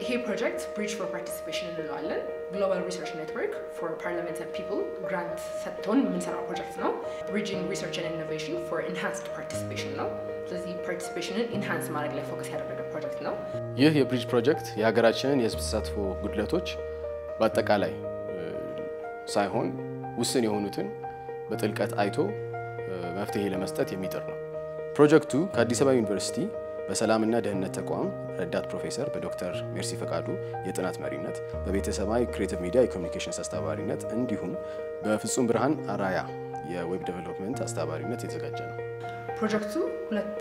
ይሄ ፕሮጀክት ብሪጅ ፎር ፓርቲሲፔሽን እንለዋለን። ግሎባል ሪሰርች ኔትወርክ ፎር ፓርላሜንት ፒፕል ግራንት ሰጥቶን የምንሰራው ፕሮጀክት ነው። ብሪጅንግ ሪሰርች ኤንድ ኢኖቬሽን ፎር ኢንሃንስድ ፓርቲሲፔሽን ነው። ስለዚህ ፓርቲሲፔሽንን ኢንሃንስ ማድረግ ላይ ፎከስ ያደረገ ፕሮጀክት ነው። ይህ የብሪጅ ፕሮጀክት የሀገራችንን የህዝብ ተሳትፎ ጉድለቶች በአጠቃላይ ሳይሆን ውስን የሆኑትን በጥልቀት አይቶ መፍትሄ ለመስጠት የሚጥር ነው። ፕሮጀክቱ ከአዲስ አበባ ዩኒቨርሲቲ በሰላምና ደህንነት ተቋም ረዳት ፕሮፌሰር በዶክተር ሜርሲ ፈቃዱ የጥናት መሪነት በቤተሰባዊ ክሬቲቭ ሚዲያ የኮሚኒኬሽንስ አስተባባሪነት እንዲሁም በፍጹም ብርሃን አራያ የዌብ ዴቨሎፕመንት አስተባባሪነት የተዘጋጀ ነው። ፕሮጀክቱ ሁለት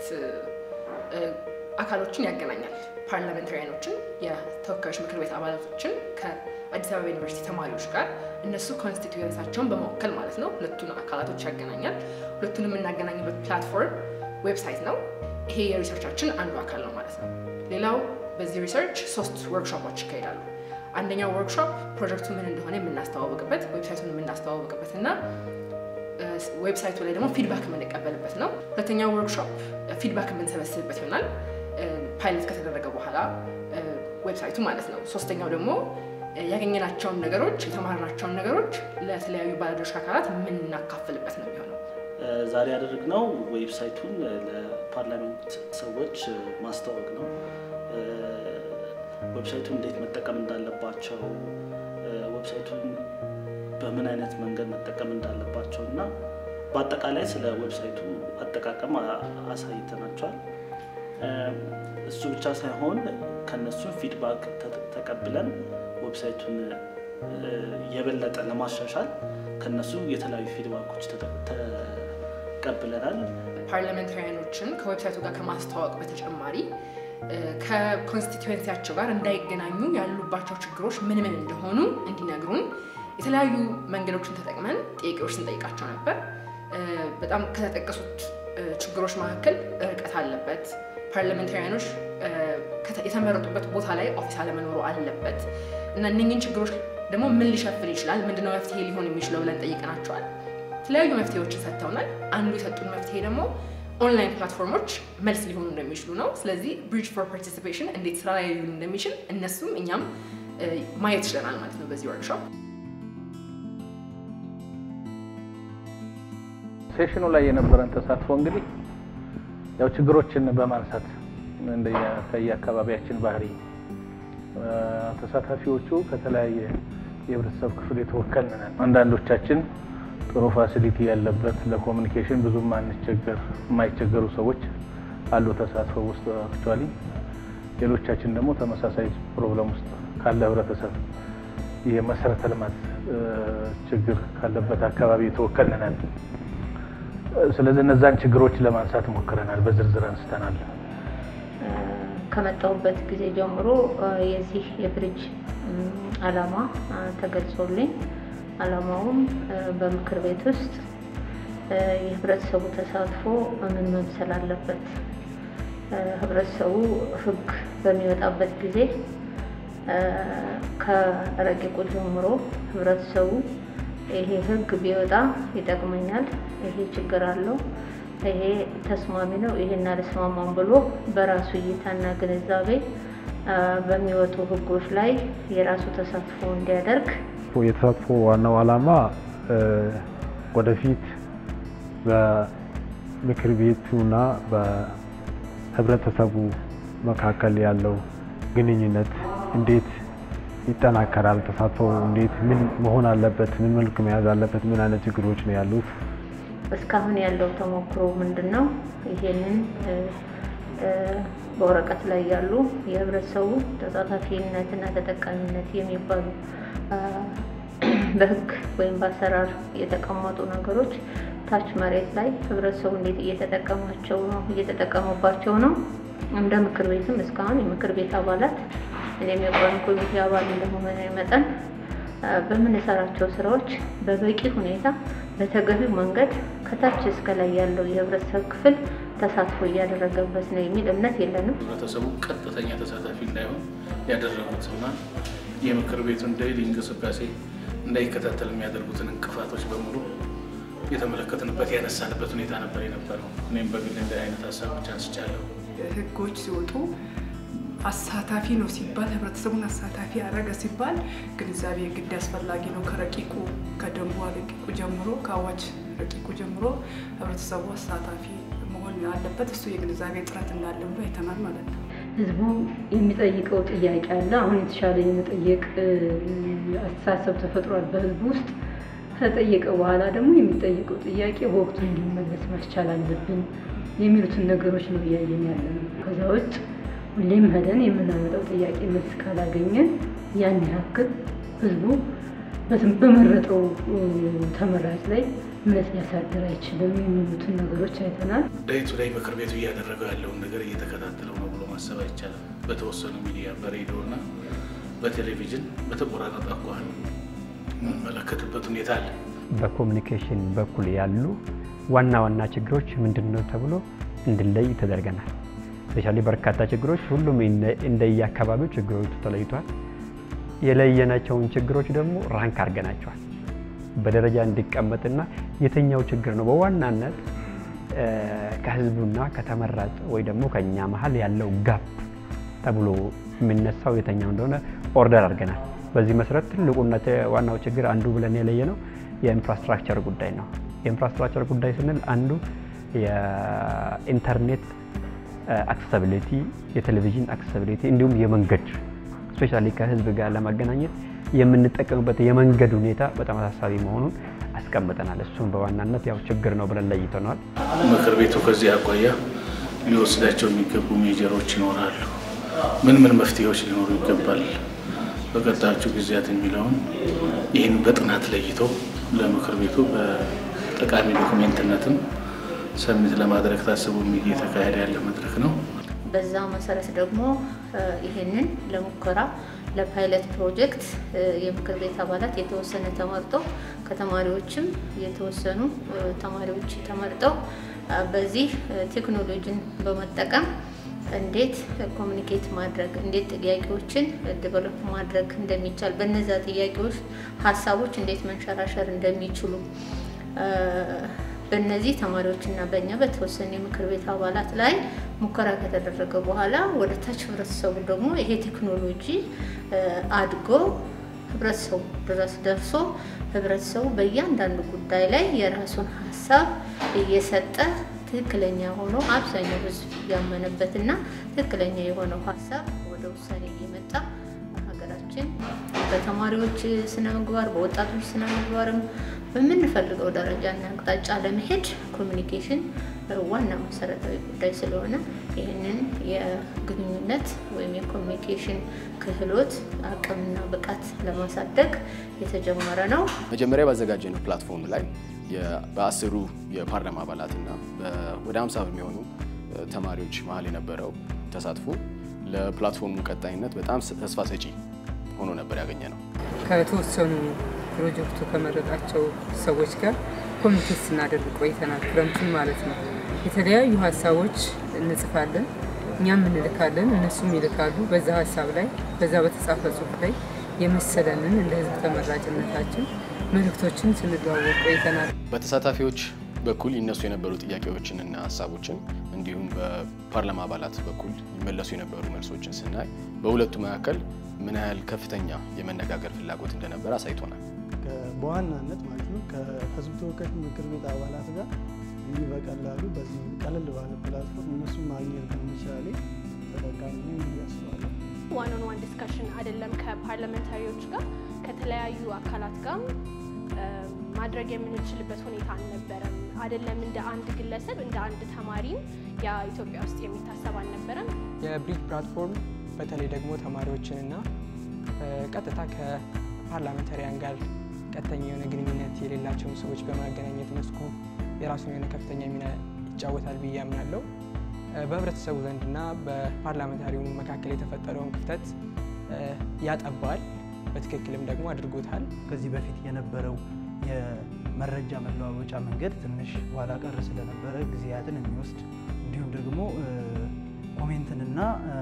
አካሎችን ያገናኛል። ፓርላሜንታሪያኖችን፣ የተወካዮች ምክር ቤት አባላቶችን ከአዲስ አበባ ዩኒቨርሲቲ ተማሪዎች ጋር እነሱ ኮንስቲትዩንሳቸውን በመወከል ማለት ነው። ሁለቱን አካላቶች ያገናኛል። ሁለቱን የምናገናኝበት ፕላትፎርም ዌብሳይት ነው። ይሄ የሪሰርቻችን አንዱ አካል ነው ማለት ነው። ሌላው በዚህ ሪሰርች ሶስት ወርክሾፖች ይካሄዳሉ። አንደኛው ወርክሾፕ ፕሮጀክቱ ምን እንደሆነ የምናስተዋወቅበት፣ ዌብሳይቱን የምናስተዋወቅበት እና ዌብሳይቱ ላይ ደግሞ ፊድባክ የምንቀበልበት ነው። ሁለተኛው ወርክሾፕ ፊድባክ የምንሰበስብበት ይሆናል ፓይለት ከተደረገ በኋላ ዌብሳይቱ ማለት ነው። ሶስተኛው ደግሞ ያገኘናቸውን ነገሮች የተማርናቸውን ነገሮች ለተለያዩ ባለድርሻ አካላት የምናካፍልበት ነው የሚሆነው። ዛሬ ያደረግነው ዌብሳይቱን ለፓርላሜንት ሰዎች ማስተዋወቅ ነው። ዌብሳይቱን እንዴት መጠቀም እንዳለባቸው፣ ዌብሳይቱን በምን አይነት መንገድ መጠቀም እንዳለባቸው እና በአጠቃላይ ስለ ዌብሳይቱ አጠቃቀም አሳይተናቸዋል። እሱ ብቻ ሳይሆን ከነሱ ፊድባክ ተቀብለን ዌብሳይቱን የበለጠ ለማሻሻል ከነሱ የተለያዩ ፊድባኮች ተቀብለናል። ፓርላሜንታሪያኖችን ከዌብሳይቱ ጋር ከማስተዋወቅ በተጨማሪ ከኮንስቲትዌንሲያቸው ጋር እንዳይገናኙ ያሉባቸው ችግሮች ምን ምን እንደሆኑ እንዲነግሩን የተለያዩ መንገዶችን ተጠቅመን ጥያቄዎች ስንጠይቃቸው ነበር። በጣም ከተጠቀሱት ችግሮች መካከል ርቀት አለበት፣ ፓርላሜንታሪያኖች የተመረጡበት ቦታ ላይ ኦፊስ አለመኖሩ አለበት እና እነኝን ችግሮች ደግሞ ምን ሊሸፍን ይችላል፣ ምንድነው መፍትሄ ሊሆን የሚችለው ብለን ጠይቀናቸዋል። የተለያዩ መፍትሄዎችን ሰጥተውናል። አንዱ የሰጡን መፍትሄ ደግሞ ኦንላይን ፕላትፎርሞች መልስ ሊሆኑ እንደሚችሉ ነው። ስለዚህ ብሪጅ ፎር ፓርቲሲፔሽን እንዴት ስራ ላይ ሊሆን እንደሚችል እነሱም እኛም ማየት ችለናል ማለት ነው በዚህ ወርክሾፕ። ሴሽኑ ላይ የነበረን ተሳትፎ እንግዲህ ያው ችግሮችን በማንሳት ከየአካባቢያችን ባህሪ ተሳታፊዎቹ ከተለያየ የህብረተሰብ ክፍል የተወከልን ነን። አንዳንዶቻችን ጥሩ ፋሲሊቲ ያለበት ለኮሚኒኬሽን ብዙም አንቸገር የማይቸገሩ ሰዎች አሉ ተሳትፎ ውስጥ አክቹዋሊ። ሌሎቻችን ደግሞ ተመሳሳይ ፕሮብለም ውስጥ ካለ ህብረተሰብ የመሰረተ ልማት ችግር ካለበት አካባቢ የተወከልን ነን። ስለዚህ እነዛን ችግሮች ለማንሳት ሞክረናል፣ በዝርዝር አንስተናል። ከመጣሁበት ጊዜ ጀምሮ የዚህ የብሪጅ ዓላማ ተገልጾልኝ ዓላማውም በምክር ቤት ውስጥ የህብረተሰቡ ተሳትፎ ምን መምሰል አለበት፣ ህብረተሰቡ ህግ በሚወጣበት ጊዜ ከረቂቁ ጀምሮ ህብረተሰቡ ይሄ ህግ ቢወጣ ይጠቅመኛል፣ ይሄ ችግር አለው፣ ይሄ ተስማሚ ነው፣ ይሄን አልስማማም ብሎ በራሱ እይታና ግንዛቤ በሚወጡ ህጎች ላይ የራሱ ተሳትፎ እንዲያደርግ የተሳትፎ ዋናው ዓላማ ወደፊት በምክር ቤቱና በህብረተሰቡ መካከል ያለው ግንኙነት እንዴት ይጠናከራል፣ ተሳትፎ እንዴት ምን መሆን አለበት፣ ምን መልክ መያዝ አለበት፣ ምን አይነት ችግሮች ነው ያሉት፣ እስካሁን ያለው ተሞክሮ ምንድን ነው? ይሄንን በወረቀት ላይ ያሉ የህብረተሰቡ ተሳታፊነትና ተጠቃሚነት የሚባሉ በህግ ወይም በአሰራር የተቀመጡ ነገሮች ታች መሬት ላይ ህብረተሰቡ እንዴት እየተጠቀማቸው ነው እየተጠቀሙባቸው ነው። እንደ ምክር ቤትም እስካሁን የምክር ቤት አባላት እኔም የቋሚ ኮሚቴ አባል እንደመሆነ መጠን በምንሰራቸው ስራዎች በበቂ ሁኔታ በተገቢው መንገድ ከታች እስከ ላይ ያለው የህብረተሰብ ክፍል ተሳትፎ እያደረገበት ነው የሚል እምነት የለንም። ህብረተሰቡ ቀጥተኛ ተሳታፊ እንዳይሆን ያደረጉትና የምክር ቤቱን ዴይሊ እንቅስቃሴ እንዳይከታተል የሚያደርጉትን እንቅፋቶች በሙሉ የተመለከትንበት ያነሳንበት ሁኔታ ነበር የነበረው። እኔም በግል እንደ አይነት ሀሳቦች አንስቻለሁ። ህጎች ሲወጡ አሳታፊ ነው ሲባል ህብረተሰቡን አሳታፊ ያደረገ ሲባል ግንዛቤ ግድ አስፈላጊ ነው። ከረቂቁ ከደንቡ ረቂቁ ጀምሮ ከአዋጅ ረቂቁ ጀምሮ ህብረተሰቡ አሳታፊ መሆን አለበት። እሱ የግንዛቤ ጥረት እንዳለ ብሎ አይተናል ማለት ነው። ህዝቡ የሚጠይቀው ጥያቄ አለ። አሁን የተሻለ የመጠየቅ አስተሳሰብ ተፈጥሯል በህዝቡ ውስጥ። ከጠየቀ በኋላ ደግሞ የሚጠየቀው ጥያቄ በወቅቱ እንዲመለስ ማስቻል አለብን የሚሉትን ነገሮች ነው እያየን ያለ ነው። ከዛ ውጭ ሁሌም ሄደን የምናመጣው ጥያቄ መልስ ካላገኘን ያን ያክል ህዝቡ በመረጠው ተመራጭ ላይ እምነት ሊያሳድር አይችልም የሚሉትን ነገሮች አይተናል። ዳይ ቱ ዳይ ምክር ቤቱ እያደረገው ያለውን ነገር እየተከታተለው ነው ብሎ ማሰብ አይቻልም። በተወሰኑ ሚዲያ በሬዲዮ እና በቴሌቪዥን በተቆራረጠ አኳኋን የምንመለከትበት ሁኔታ አለ። በኮሚኒኬሽን በኩል ያሉ ዋና ዋና ችግሮች ምንድን ነው ተብሎ እንድለይ ተደርገናል። ስፔሻሊ በርካታ ችግሮች ሁሉም እንደየአካባቢው ችግሮቹ ተለይቷል። የለየናቸውን ችግሮች ደግሞ ራንክ አድርገናቸዋል በደረጃ እንዲቀመጥና የትኛው ችግር ነው በዋናነት ከህዝቡና ከተመራጭ ወይ ደግሞ ከኛ መሀል ያለው ጋፕ ተብሎ የሚነሳው የተኛው እንደሆነ ኦርደር አድርገናል። በዚህ መሰረት ትልቁና ዋናው ችግር አንዱ ብለን የለየ ነው የኢንፍራስትራክቸር ጉዳይ ነው። የኢንፍራስትራክቸር ጉዳይ ስንል አንዱ የኢንተርኔት አክሰሲቢሊቲ፣ የቴሌቪዥን አክሰሲቢሊቲ እንዲሁም የመንገድ ስፔሻሊ ከህዝብ ጋር ለማገናኘት የምንጠቀምበት የመንገድ ሁኔታ በጣም አሳሳቢ መሆኑን አስቀምጠናል። እሱም በዋናነት ያው ችግር ነው ብለን ለይተነዋል። ምክር ቤቱ ከዚህ አኳያ ሊወስዳቸው የሚገቡ ሜጀሮች ይኖራሉ። ምን ምን መፍትሄዎች ሊኖሩ ይገባል በቀጣዮቹ ጊዜያት የሚለውን ይህን በጥናት ለይቶ ለምክር ቤቱ በጠቃሚ ዶኩሜንትነትም ሰሚት ለማድረግ ታስቦ እየተካሄደ ያለ መድረክ ነው። በዛ መሰረት ደግሞ ይህንን ለሙከራ ለፓይለት ፕሮጀክት የምክር ቤት አባላት የተወሰነ ተመርጦ ከተማሪዎችም የተወሰኑ ተማሪዎች ተመርጠው በዚህ ቴክኖሎጂን በመጠቀም እንዴት ኮሚኒኬት ማድረግ እንዴት ጥያቄዎችን ዴቨሎፕ ማድረግ እንደሚቻል በነዛ ጥያቄዎች ሀሳቦች እንዴት መንሸራሸር እንደሚችሉ በእነዚህ ተማሪዎችና በእኛ በተወሰኑ የምክር ቤት አባላት ላይ ሙከራ ከተደረገ በኋላ ወደ ታች ህብረተሰቡ ደግሞ ይሄ ቴክኖሎጂ አድጎ ህብረተሰቡ ድረስ ደርሶ ህብረተሰቡ በእያንዳንዱ ጉዳይ ላይ የራሱን ሀሳብ እየሰጠ ትክክለኛ ሆኖ አብዛኛው ህዝብ ያመነበትና ትክክለኛ የሆነው ሀሳብ ወደ ውሳኔ እየመጣ ሀገራችን በተማሪዎች ስነ ምግባር በወጣቶች ስነ ምግባርም በምንፈልገው ደረጃና አቅጣጫ ለመሄድ ኮሚኒኬሽን ዋና መሰረታዊ ጉዳይ ስለሆነ ይህንን የግንኙነት ወይም የኮሚኒኬሽን ክህሎት አቅምና ብቃት ለማሳደግ የተጀመረ ነው። መጀመሪያ ባዘጋጀነው ፕላትፎርም ላይ በአስሩ የፓርላማ አባላትና ወደ ሀምሳ በሚሆኑ ተማሪዎች መሀል የነበረው ተሳትፎ ለፕላትፎርሙ ቀጣይነት በጣም ተስፋ ሰጪ ሆኖ ነበር ያገኘ ነው። ከተወሰኑ ፕሮጀክቱ ከመረጣቸው ሰዎች ጋር ኮሚኒኬት ስናደርግ ቆይተናል። ክረምቱን ማለት ነው። የተለያዩ ሀሳቦች እንጽፋለን፣ እኛም እንልካለን፣ እነሱም ይልካሉ። በዛ ሀሳብ ላይ በዛ በተጻፈ ጽሁፍ ላይ የመሰለንን እንደ ህዝብ ተመራጭነታችን መልእክቶችን ስንለዋወቅ ቆይተናል። በተሳታፊዎች በኩል ይነሱ የነበሩ ጥያቄዎችንና ሀሳቦችን እንዲሁም በፓርላማ አባላት በኩል ይመለሱ የነበሩ መልሶችን ስናይ በሁለቱ መካከል ምን ያህል ከፍተኛ የመነጋገር ፍላጎት እንደነበረ አሳይቶናል። በዋናነት ማለት ነው ከህዝብ ተወካዮች ምክር ቤት አባላት ጋር እንዲህ በቀላሉ በዚህ ቀለል ባለ ፕላትፎርም እነሱ ማግኘት በመቻሌ ተጠቃሚ ነኝ ብዬ አስባለሁ። ዋን ኦን ዋን ዲስከሽን አይደለም ከፓርላሜንታሪዎች ጋር ከተለያዩ አካላት ጋር ማድረግ የምንችልበት ሁኔታ አልነበረም። አይደለም እንደ አንድ ግለሰብ እንደ አንድ ተማሪም ያ ኢትዮጵያ ውስጥ የሚታሰብ አልነበረም። የብሪጅ ፕላትፎርም በተለይ ደግሞ ተማሪዎችንና ቀጥታ ከፓርላሜንታሪያን ጋር ቀጥተኛ የሆነ ግንኙነት የሌላቸውን ሰዎች በማገናኘት መስኩ የራሱን የሆነ ከፍተኛ ሚና ይጫወታል ብዬ አምናለሁ። በህብረተሰቡ ዘንድና በፓርላሜንታሪው መካከል የተፈጠረውን ክፍተት ያጠባል፣ በትክክልም ደግሞ አድርጎታል። ከዚህ በፊት የነበረው የመረጃ መለዋወጫ መንገድ ትንሽ ኋላ ቀር ስለነበረ ጊዜያትን የሚወስድ እንዲሁም ደግሞ ኮሜንትንና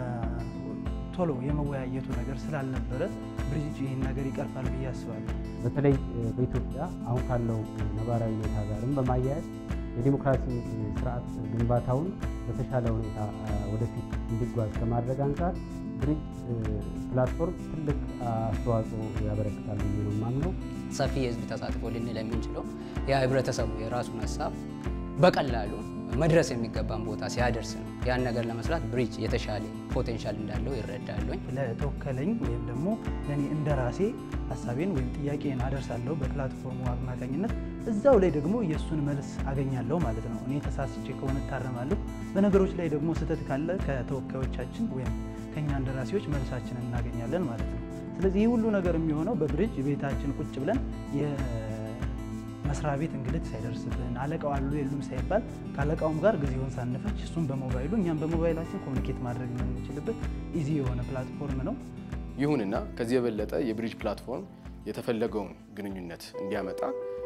ቶሎ የመወያየቱ ነገር ስላልነበረ ብሪጅ ይህን ነገር ይቀርፋል ብዬ አስባለሁ። በተለይ በኢትዮጵያ አሁን ካለው ነባራዊ ሁኔታ ጋርም በማያያዝ የዲሞክራሲ ስርዓት ግንባታውን በተሻለ ሁኔታ ወደፊት እንዲጓዝ ከማድረግ አንጻር ብሪጅ ፕላትፎርም ትልቅ አስተዋጽኦ ያበረክታል ብዬ ነው የማምነው። ሰፊ የህዝብ ተሳትፎ ልንል የምንችለው የህብረተሰቡ የራሱን ሀሳብ በቀላሉ መድረስ የሚገባን ቦታ ሲያደርስ ነው። ያን ነገር ለመስራት ብሪጅ የተሻለ ፖቴንሻል እንዳለው ይረዳሉኝ። ለተወከለኝ ወይም ደግሞ ለእኔ እንደ ራሴ ሀሳቤን ወይም ጥያቄን አደርሳለሁ በፕላትፎርሙ አማካኝነት እዛው ላይ ደግሞ የእሱን መልስ አገኛለሁ ማለት ነው። እኔ ተሳስቼ ከሆነ እታረማለሁ። በነገሮች ላይ ደግሞ ስህተት ካለ ከተወካዮቻችን ወይም ከእኛ እንደራሴዎች መልሳችንን እናገኛለን ማለት ነው። ስለዚህ ይህ ሁሉ ነገር የሚሆነው በብሪጅ ቤታችን ቁጭ ብለን የመስሪያ ቤት እንግልት ሳይደርስብን አለቃው አሉ የሉም ሳይባል ከአለቃውም ጋር ጊዜውን ሳንፈጅ እሱም በሞባይሉ እኛም በሞባይላችን ኮሚኒኬት ማድረግ የምንችልበት ኢዚ የሆነ ፕላትፎርም ነው። ይሁንና ከዚህ የበለጠ የብሪጅ ፕላትፎርም የተፈለገውን ግንኙነት እንዲያመጣ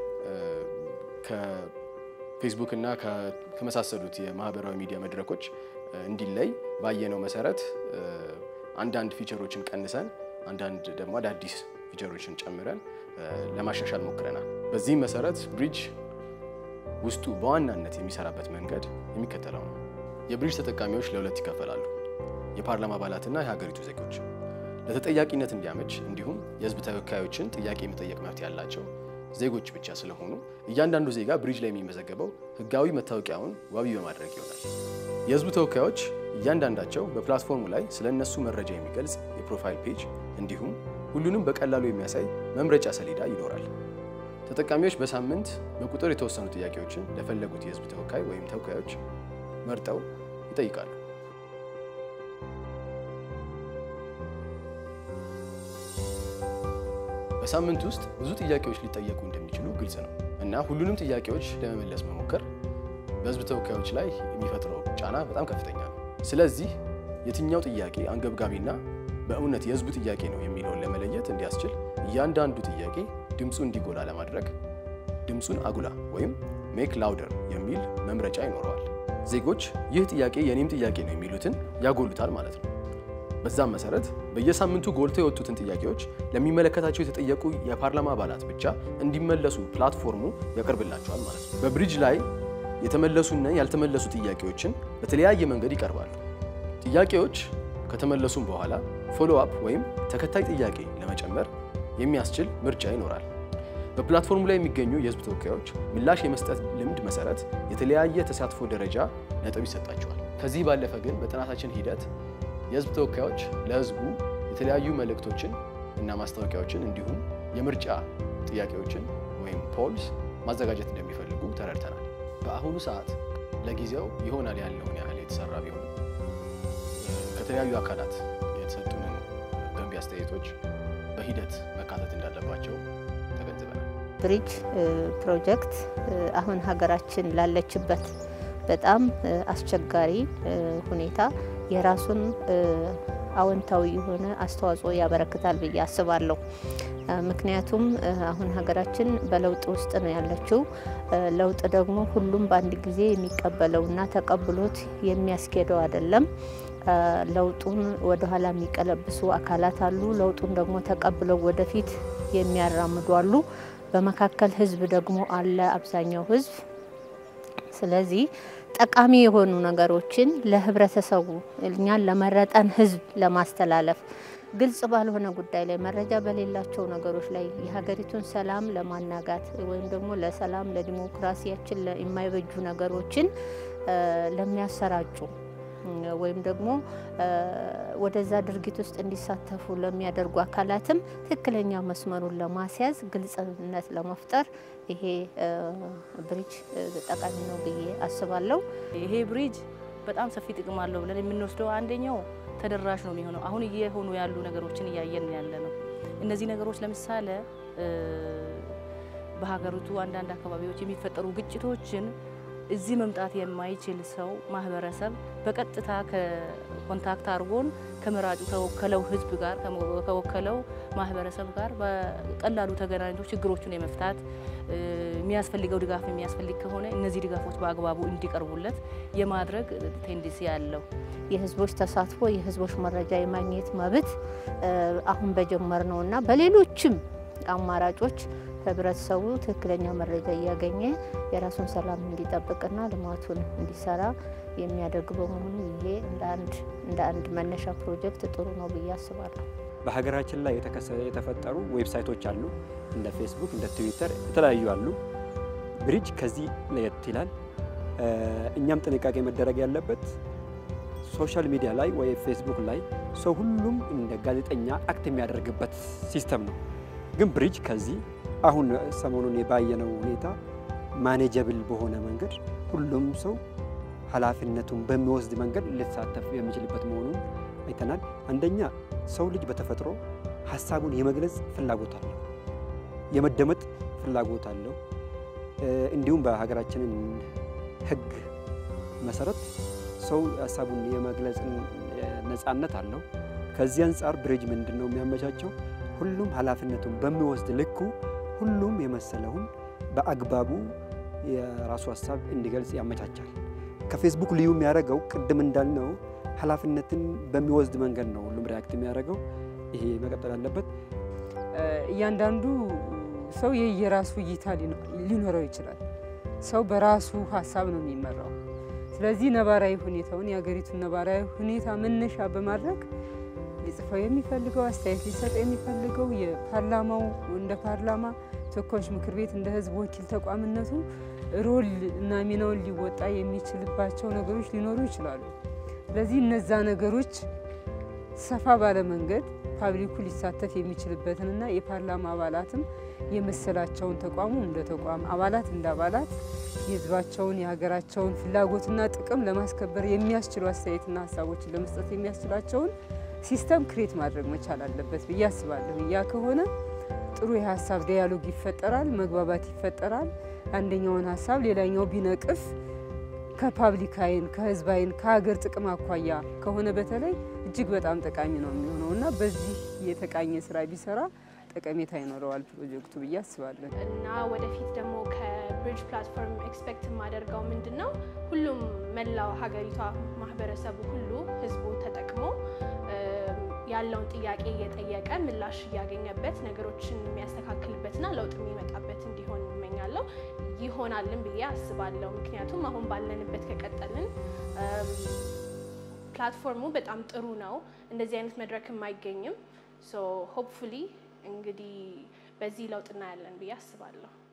ከፌስቡክ እና ከመሳሰሉት የማህበራዊ ሚዲያ መድረኮች እንዲለይ ባየነው መሰረት አንዳንድ ፊቸሮችን ቀንሰን አንዳንድ ደግሞ አዳዲስ ፊቸሮችን ጨምረን ለማሻሻል ሞክረናል። በዚህም መሰረት ብሪጅ ውስጡ በዋናነት የሚሰራበት መንገድ የሚከተለው ነው። የብሪጅ ተጠቃሚዎች ለሁለት ይከፈላሉ። የፓርላማ አባላትና የሀገሪቱ ዜጎች። ለተጠያቂነት እንዲያመች እንዲሁም የህዝብ ተወካዮችን ጥያቄ የመጠየቅ መብት ያላቸው ዜጎች ብቻ ስለሆኑ እያንዳንዱ ዜጋ ብሪጅ ላይ የሚመዘገበው ህጋዊ መታወቂያውን ዋቢ በማድረግ ይሆናል። የህዝብ ተወካዮች እያንዳንዳቸው በፕላትፎርሙ ላይ ስለ እነሱ መረጃ የሚገልጽ የፕሮፋይል ፔጅ እንዲሁም ሁሉንም በቀላሉ የሚያሳይ መምረጫ ሰሌዳ ይኖራል። ተጠቃሚዎች በሳምንት በቁጥር የተወሰኑ ጥያቄዎችን ለፈለጉት የህዝብ ተወካይ ወይም ተወካዮች መርጠው ይጠይቃሉ። በሳምንት ውስጥ ብዙ ጥያቄዎች ሊጠየቁ እንደሚችሉ ግልጽ ነው እና ሁሉንም ጥያቄዎች ለመመለስ መሞከር በህዝብ ተወካዮች ላይ የሚፈጥረው ጫና በጣም ከፍተኛ ነው። ስለዚህ የትኛው ጥያቄ አንገብጋቢና በእውነት የህዝቡ ጥያቄ ነው የሚለውን ለመለየት እንዲያስችል እያንዳንዱ ጥያቄ ድምፁ እንዲጎላ ለማድረግ ድምፁን አጉላ ወይም ሜክ ላውደር የሚል መምረጫ ይኖረዋል። ዜጎች ይህ ጥያቄ የኔም ጥያቄ ነው የሚሉትን ያጎሉታል ማለት ነው። በዛም መሰረት በየሳምንቱ ጎልተው የወጡትን ጥያቄዎች ለሚመለከታቸው የተጠየቁ የፓርላማ አባላት ብቻ እንዲመለሱ ፕላትፎርሙ ያቀርብላቸዋል ማለት ነው። በብሪጅ ላይ የተመለሱና ያልተመለሱ ጥያቄዎችን በተለያየ መንገድ ይቀርባሉ። ጥያቄዎች ከተመለሱም በኋላ ፎሎ አፕ ወይም ተከታይ ጥያቄ ለመጨመር የሚያስችል ምርጫ ይኖራል። በፕላትፎርሙ ላይ የሚገኙ የህዝብ ተወካዮች ምላሽ የመስጠት ልምድ መሰረት የተለያየ ተሳትፎ ደረጃ ነጥብ ይሰጣቸዋል። ከዚህ ባለፈ ግን በጥናታችን ሂደት የህዝብ ተወካዮች ለህዝቡ የተለያዩ መልእክቶችን እና ማስታወቂያዎችን እንዲሁም የምርጫ ጥያቄዎችን ወይም ፖልስ ማዘጋጀት እንደሚፈልጉ ተረድተናል። በአሁኑ ሰዓት ለጊዜው ይሆናል ያለውን ያህል የተሰራ ቢሆንም ከተለያዩ አካላት የተሰጡንን ገንቢ አስተያየቶች በሂደት መካተት እንዳለባቸው ተገንዝበናል። ብሪጅ ፕሮጀክት አሁን ሀገራችን ላለችበት በጣም አስቸጋሪ ሁኔታ የራሱን አዎንታዊ የሆነ አስተዋጽኦ ያበረክታል ብዬ አስባለሁ። ምክንያቱም አሁን ሀገራችን በለውጥ ውስጥ ነው ያለችው። ለውጥ ደግሞ ሁሉም በአንድ ጊዜ የሚቀበለውና ተቀብሎት የሚያስኬደው አይደለም። ለውጡን ወደኋላ የሚቀለብሱ አካላት አሉ። ለውጡን ደግሞ ተቀብለው ወደፊት የሚያራምዱ አሉ። በመካከል ህዝብ ደግሞ አለ፣ አብዛኛው ህዝብ። ስለዚህ ጠቃሚ የሆኑ ነገሮችን ለህብረተሰቡ እኛን ለመረጠን ህዝብ ለማስተላለፍ ግልጽ ባልሆነ ጉዳይ ላይ መረጃ በሌላቸው ነገሮች ላይ የሀገሪቱን ሰላም ለማናጋት ወይም ደግሞ ለሰላም ለዲሞክራሲያችን የማይበጁ ነገሮችን ለሚያሰራጩ ወይም ደግሞ ወደዛ ድርጊት ውስጥ እንዲሳተፉ ለሚያደርጉ አካላትም ትክክለኛ መስመሩን ለማስያዝ ግልጽነት ለመፍጠር ይሄ ብሪጅ ጠቃሚ ነው ብዬ አስባለሁ። ይሄ ብሪጅ በጣም ሰፊ ጥቅም አለው ብለን የምንወስደው አንደኛው ተደራሽ ነው የሚሆነው። አሁን እየሆኑ ያሉ ነገሮችን እያየን ያለ ነው። እነዚህ ነገሮች ለምሳሌ በሀገሪቱ አንዳንድ አካባቢዎች የሚፈጠሩ ግጭቶችን እዚህ መምጣት የማይችል ሰው ማህበረሰብ በቀጥታ ኮንታክት አድርጎን ከመራጩ ከወከለው ህዝብ ጋር ከወከለው ማህበረሰብ ጋር በቀላሉ ተገናኝቶ ችግሮቹን የመፍታት የሚያስፈልገው ድጋፍ የሚያስፈልግ ከሆነ እነዚህ ድጋፎች በአግባቡ እንዲቀርቡለት የማድረግ ቴንዲሲ ያለው የህዝቦች ተሳትፎ የህዝቦች መረጃ የማግኘት መብት አሁን በጀመር ነው እና በሌሎችም አማራጮች ህብረተሰቡ ትክክለኛ መረጃ እያገኘ የራሱን ሰላም እንዲጠብቅና ልማቱን እንዲሰራ የሚያደርግ በመሆኑ ይሄ እንደ አንድ መነሻ ፕሮጀክት ጥሩ ነው ብዬ አስባለሁ። በሀገራችን ላይ የተፈጠሩ ዌብሳይቶች አሉ። እንደ ፌስቡክ፣ እንደ ትዊተር የተለያዩ አሉ። ብሪጅ ከዚህ ለየት ይላል። እኛም ጥንቃቄ መደረግ ያለበት ሶሻል ሚዲያ ላይ ወይ ፌስቡክ ላይ ሰው ሁሉም እንደ ጋዜጠኛ አክት የሚያደርግበት ሲስተም ነው። ግን ብሪጅ ከዚህ አሁን ሰሞኑን የባየነው ሁኔታ ማኔጀብል በሆነ መንገድ ሁሉም ሰው ኃላፊነቱን በሚወስድ መንገድ ሊሳተፍ የሚችልበት መሆኑን አይተናል። አንደኛ ሰው ልጅ በተፈጥሮ ሀሳቡን የመግለጽ ፍላጎት አለው፣ የመደመጥ ፍላጎት አለው። እንዲሁም በሀገራችንን ሕግ መሰረት ሰው ሀሳቡን የመግለጽ ነፃነት አለው። ከዚህ አንጻር ብሪጅ ምንድን ነው የሚያመቻቸው? ሁሉም ኃላፊነቱን በሚወስድ ልኩ ሁሉም የመሰለውን በአግባቡ የራሱ ሀሳብ እንዲገልጽ ያመቻቻል። ከፌስቡክ ልዩ የሚያደርገው ቅድም እንዳልነው ኃላፊነትን በሚወስድ መንገድ ነው ሁሉም ሪያክት የሚያደርገው። ይሄ መቀጠል አለበት። እያንዳንዱ ሰው የየራሱ እይታ ሊኖረው ይችላል። ሰው በራሱ ሀሳብ ነው የሚመራው። ስለዚህ ነባራዊ ሁኔታውን የሀገሪቱን ነባራዊ ሁኔታ መነሻ በማድረግ ሊጽፈው የሚፈልገው አስተያየት ሊሰጥ የሚፈልገው የፓርላማው እንደ ፓርላማ ተወካዮች ምክር ቤት እንደ ህዝብ ወኪል ተቋምነቱ ሮል እና ሚናውን ሊወጣ የሚችልባቸው ነገሮች ሊኖሩ ይችላሉ። ስለዚህ እነዛ ነገሮች ሰፋ ባለ መንገድ ፓብሊኩ ሊሳተፍ የሚችልበትንና የፓርላማ አባላትም የመሰላቸውን ተቋሙ እንደ ተቋም አባላት እንደ አባላት የህዝባቸውን የሀገራቸውን ፍላጎትና ጥቅም ለማስከበር የሚያስችሉ አስተያየትና ሀሳቦችን ለመስጠት የሚያስችላቸውን ሲስተም ክሬት ማድረግ መቻል አለበት ብዬ አስባለሁ። ያ ከሆነ ጥሩ የሀሳብ ዲያሎግ ይፈጠራል፣ መግባባት ይፈጠራል። አንደኛውን ሀሳብ ሌላኛው ቢነቅፍ ከፓብሊክ አይን፣ ከህዝብ አይን፣ ከሀገር ጥቅም አኳያ ከሆነ በተለይ እጅግ በጣም ጠቃሚ ነው የሚሆነው እና በዚህ የተቃኘ ስራ ቢሰራ ጠቀሜታ ይኖረዋል ፕሮጀክቱ ብዬ አስባለሁ። እና ወደፊት ደግሞ ከብሪጅ ፕላትፎርም ኤክስፔክት የማደርገው ምንድን ነው ሁሉም መላው ሀገሪቷ ማህበረሰቡ ሁሉ ህዝቡ ተጠቅሞ ያለውን ጥያቄ እየጠየቀ ምላሽ እያገኘበት ነገሮችን የሚያስተካክልበትና ለውጥ የሚመጣበት እንዲሆን እመኛለሁ። ይሆናልን ብዬ አስባለሁ። ምክንያቱም አሁን ባለንበት ከቀጠልን ፕላትፎርሙ በጣም ጥሩ ነው። እንደዚህ አይነት መድረክም አይገኝም። ሶ ሆፕፉሊ እንግዲህ በዚህ ለውጥ እናያለን ብዬ አስባለሁ።